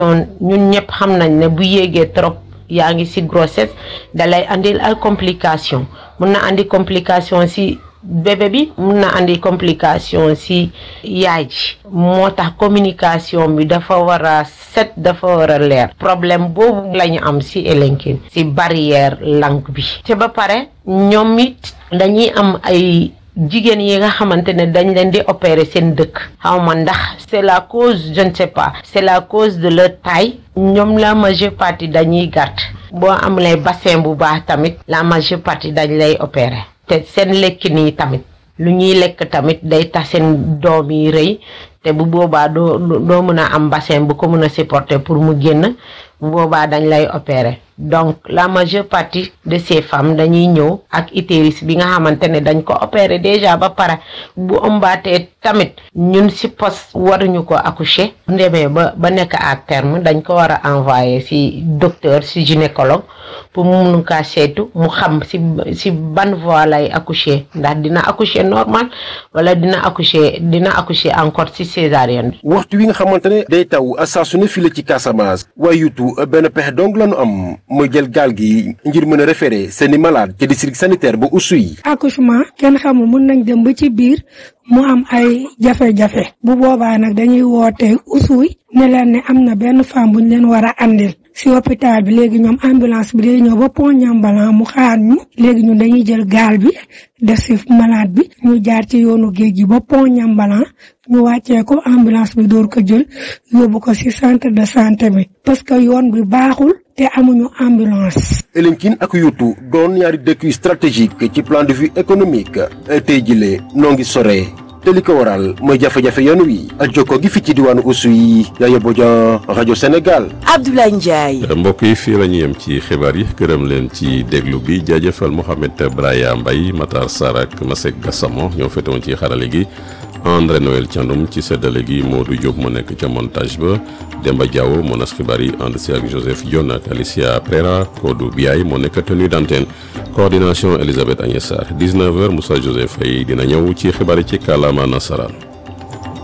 ñun ñëpp xam nañ ne bu yéegee trop yaa ngi ci grossesse dalay andil ay complication mun na andi complication ci bébé bi mun na andi complication ci yaay ji moo tax communication bi dafa war a set dafa war a leer problème boobu la ñu am ci Elinkine ci barrière langue bi te ba pare ñoom it dañuy am ay jigéen yi nga xamante ne dañ leen di opérer seen dëkk xaw ma ndax c'est la cause je ne sais pas c'est la cause de leur taille ñoom la majeure partie dañuy gàtt boo amulee bassin bu baax tamit la majeure partie dañ lay opérer te seen lekkin yi tamit lu ñuy lekk tamit day tax seen doom yi rëy te bu boobaa doo doo mën a am bassin bu ko mën a supporter pour mu génn bu boobaa dañ lay opérer donc la majeure partie de ces femmes dañuy ñëw ak utérus bi nga xamante ne dañ ko opérer déjà ba pare bu ëmbaatee tamit ñun ci poste waruñu ko accoucher bu demee ba ba nekk à terme dañ ko war a envoyer ci docteur ci gynécologue pour mu mun kaa seetu mu xam ci ci ban voie lay accoucher ndax dina accoucher normal wala dina accoucher dina accoucher encore ci césarienne. waxtu wi nga xamante ne day taw saa su ne fii la ci Casamance waaye yutu benn pexe dong la ñu am mooy jël gaal gi ngir mën a référer seeni malade ci district sanitaire bu Oussouye. accouchement kenn xamul mun nañ dem ba ci biir mu am ay jafe-jafe bu boobaa nag dañuy woote Oussouye ne leen ne am na benn femme bu ñu leen war a andil si hôpital bi léegi ñoom ambulance bi day ñëw ba pont Ñambalan mu xaar ñu léegi ñun dañuy jël gaal bi def si malade bi ñu jaar ci yoonu géej gi ba pont Ñambalan ñu wàccee ko ambulance bi door ko jël yóbbu ko si centre de santé bi parce que yoon bi baaxul te amuñu ambulance. Elinkine ak Yuutu doon ñaari dëkk yu stratégique ci plan de vue économique tey jile noo ngi sore te li ko waral mooy jafe-jafe yoon wi ak jokkoo gi fi ci diwaanu Oussouye Yaya Bodian rajo Sénégal. Abdoulaye Ndiaye. mbokk yi fii la ñu yem ci xibaar yi gërëm leen ci déglu bi jaajëfal Mouhamed Braya Mbaye Matar Sarr ak Masek Gassamo ñoo féetewoon ci xarale gi. André Noël Thiandoum ci seddale gi Modou Diop mu nekk ca montage ba Demba Diawo moo nas xibaar yi ànd si ak Joseph Dione ak Alicia Prera Kodou Biaye moo nekk tenue d'antenne coordination Elisabeth Agnès Sarr 19h Moussa Joseph Faye dina ñëw ci xibaar yi ci kàllaama nasaraan